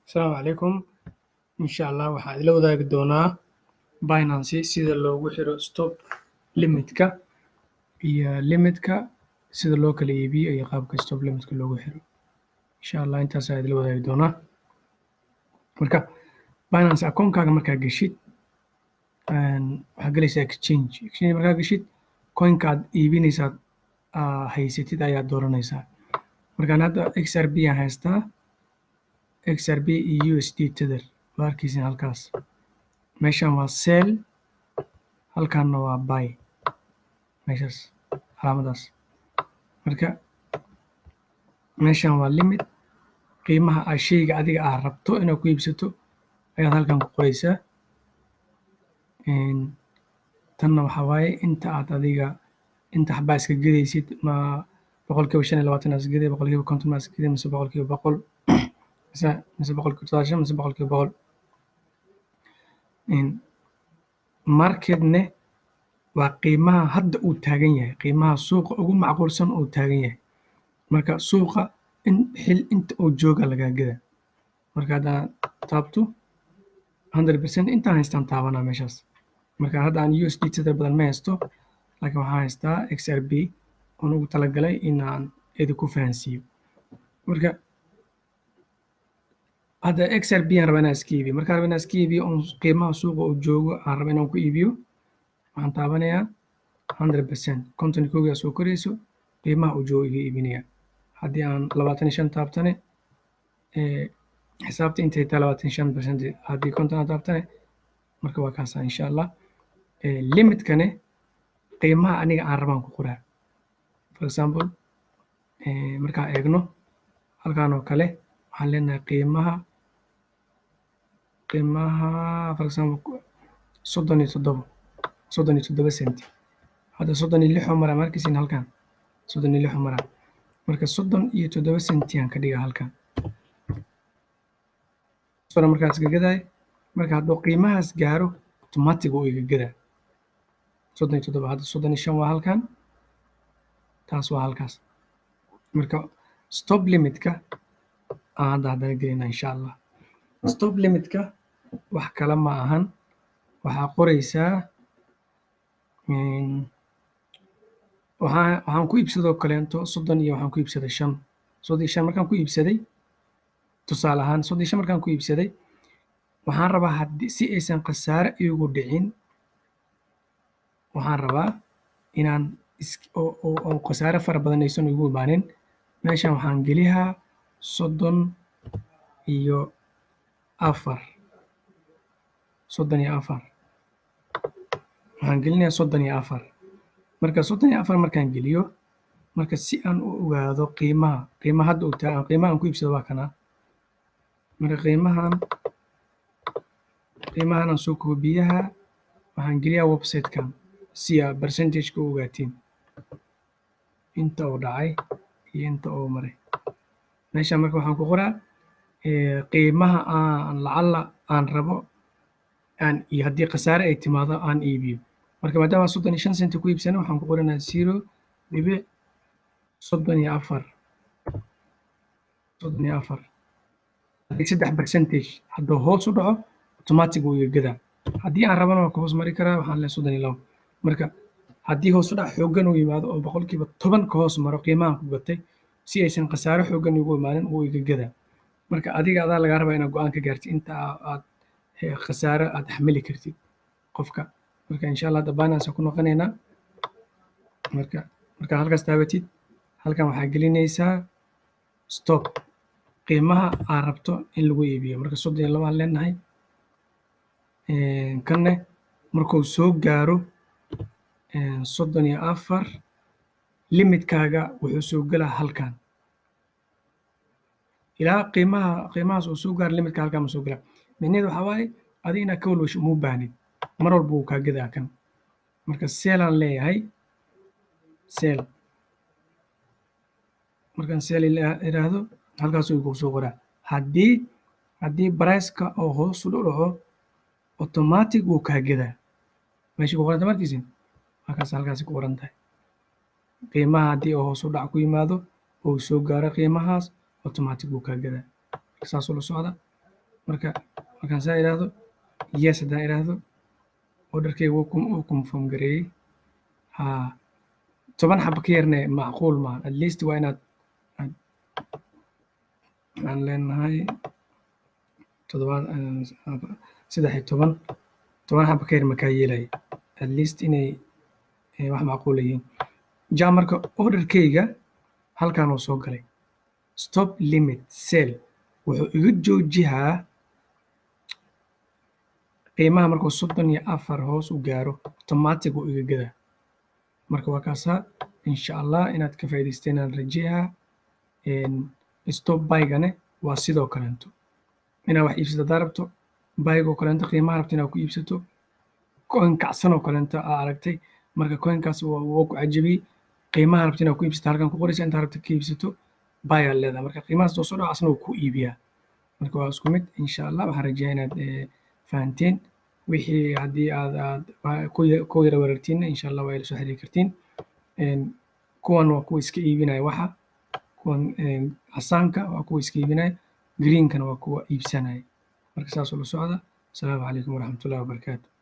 Asalaamu calaykum. Insha Allah waxaan idila wadaagi doonaa Binance sida loogu xiro stop limitka iyo limitka sida loo kala iibiyo iyo qaabka stop limitka loogu xiro. Insha Allah intaas ayaan idila wadaagi doonaa. Marka Binance akoonkaaga markaa geshid waxaa gelaysaa exchange. Exchange markaa geshid coinka aad iibinaysaad aa haysatid ayaad dooranaysaa. Markaan hadda XRP aan haystaa XRP iyo USD Tether waa arkaysiin halkaas. Meeshan waa sell halkaana waa buy meeshaas calaamadaas. Marka meeshan waa limit qiimaha aa shayga adiga aad rabto inaad ku iibsato ayaad halkan ku qoraysaa. Tanna waxaa waaye inta aad adiga inta xaba iska gadaysid ma boqolkiiba shan iyo labaatan aad iska gaday boqolkiiba konton aad iska gaday mise boqolkiiba boqol mise mise boqolkiiba sagaashan mise boqolkiiba boqol. Marketne waa qiimaha hadda uu taagan yahay qiimaha suuqa ugu macquulsan uu taagan yahay. Marka suuqa in xil inta uu jooga lagaa gadaa. Marka haddaan taabto hundred percent intaan haystaan taabanaa meeshaas. Marka hadda aan USD Tether badan ma haysto laakiin waxaan haystaa XRP oon ugu talagalay in aan idinku fahansiiyo. Marka hadda XRP aan rabaa inaan iska iibiyo. Markaan rabo inaan iska iibiyo oon qiimaha suuqa uu joogo aan rabo inaan ku iibiyo waxaan taabanayaa hundred percent konton iyo kowgii aa soo korayso qiimaha uu joogo iga iibinayaa. Haddii aan labaatan iyo shan taabtane xisaabta intay tahay labaatan iyo shan percent haddii konton aan taabtane marka waa kaasaa insha Allah. Limitkane qiimaha aniga aan rabaan ku qoraa. For example markaan eegno halkan oo kale waxaan leenahay qiimaha qiimaha for example soddon iyo toddobo soddon iyo toddoba senti. Hadda soddon iyo lix oo maraa ma arkaysiin halkan soddon iyo lix oo maraa. Marka soddon iyo toddoba senti aan ka dhigaa halkan. Sore markaan iska gadaay marka hadduu qiimahaas gaaro automatic wuu iga gadaa. soddon iyo toddoba hadda soddon iyo shan waa halkan taas waa halkaas. Marka stop limitka aan hadda haddana gelaynaa insha Allah. Stop limitka wax kale ma ahan waxaa qoraysaa waxaan waxaan ku iibsadoo kaleeto soddon iyo waxaan ku iibsaday shan. Soddon iyo shan markaan ku iibsaday tusaale ahaan soddon iyo shan markaan ku iibsaday waxaan rabaa haddii si aysan khasaare iigu dhicin waxaan rabaa inaan is oo oo oo khasaare fara badan aysan igu imaanin meeshan waxaan geliyaa soddon iyo afar soddon iyo afar waxaan gelinayaa soddon iyo afar marka soddon iyo afar markaan geliyo marka si aan u ogaado qiimaha qiimaha hadda uu taagan qiimaha aan ku iibsado waa kanaa marka qiimahan qiimahan aan soo koobiyaha waxaan geliyaa website-kan si aa percentage-ka u ogaatiin inta uu dhacay iyo inta uu maray. Meeshan marka waxaan ku qoraa qiimaha aan lacala aan rabo aan iyo haddii khasaare ay timaado aan iibiyo. Marka maadaama aan soddon iyo shan senti ku iibsanay waxaan ku qoranayaa zero dhibic soddon iyo afar soddon iyo afar haddii saddex percentage hadduu hoos u dhaco automatic wuu iga gadaa. Haddii aan rabana waan ka hoos mari karaa waxaan leeyahay soddon iyo labo. Marka haddii hoos u dhac xooggan uu yimaado oo boqolkiiba toban ka hoos maro qiimahan ku gatay si aysan khasaare xooggan iigu imaanin wuu iga gadaa. Marka adiga adaa lagaa rabaa inaad go'aan ka gaartid inta aad khasaare aad xamili kartid qofka. Marka insha Allah hadda Binance aan ku noqonaynaa. Marka markaa halkaas taabatid halkan waxaa gelinaysaa stop qiimaha aad rabto in lagu iibiyo. Marka soddon iyo labo aan leenahay kanne markuu soo gaaro soddon iyo afar limitkaaga wuxuu soo galaa halkan. Ilaa qiimaha qiimahaas uu soo gaaro limitka halkan ma soo galaa. Micnaheedu waxaa waaye adiga inaad ka walwasho uma baahnid mar walba wuu kaa gadaa kan. Marka sell aan leeyahay sell markaan sell iraahdo halkaas ayuu kugu soo qoraa. Haddii haddii price-ka oo hoos u dhaco automatic wuu kaa gadaa. Meesha ku qoran tahay ma arkaysiin halkaas halkaasay ku qoran tahay. Qiimaha haddii uu hoos u dhac ku yimaado oo uu soo gaaro qiimahaas automatic wuu kaa gadaa. Saas ula socda marka markaan saa idhaahdo yes haddaan idhaahdo orderkeyga wuu kum- wuu confirm gareeyey ha toban xaba ka yarne macquul maaha at least waa inaad aad waxaan leenahay toddobaad saddex iyo toban toban xaba ka yar makaa yeelaya at least inay eh, wax macquula yihiin ja marka orderkeyga halkan uu soo galay stop limit sell wuxuu iga joojihaa qiimaha markuu soddon iyo afar hoos u gaaro automatic uu iga gadaa marka waa kaasaa insha allah inaad ka faa'iidaysteen aan rajeeyaa stop baygane waa sidoo kaleento inaad wax iibsato haddaa rabto baygoo kaleento qiimaha rabto inaad ku iibsato coin kacsan oo kaleento aa aragtay marka coinkaas waa waa ku cajabiyey qiimaha rabto inaad ku iibsato halkan ku qoraysa intaa rabto ka iibsato bayaa leedahay marka qiimahaas doo soo dhaco asna wuu ku iibiyaa marka waa isku mid insha allah waxaan rajeeyaa inaad eh, fahanteen wixii haddii aad aad waa ku ya- ku yara wareertiinna insha allah waa ila soo xiriiri kartiin Een, kuwan waa kuwa iska iibinaya waxa kuwan een, casaanka waa kuwa iska iibinaya greenkana waa kuwa iibsanaya marka saas ula socda asalaamu calaykum waraxmatullahi wabarakaatu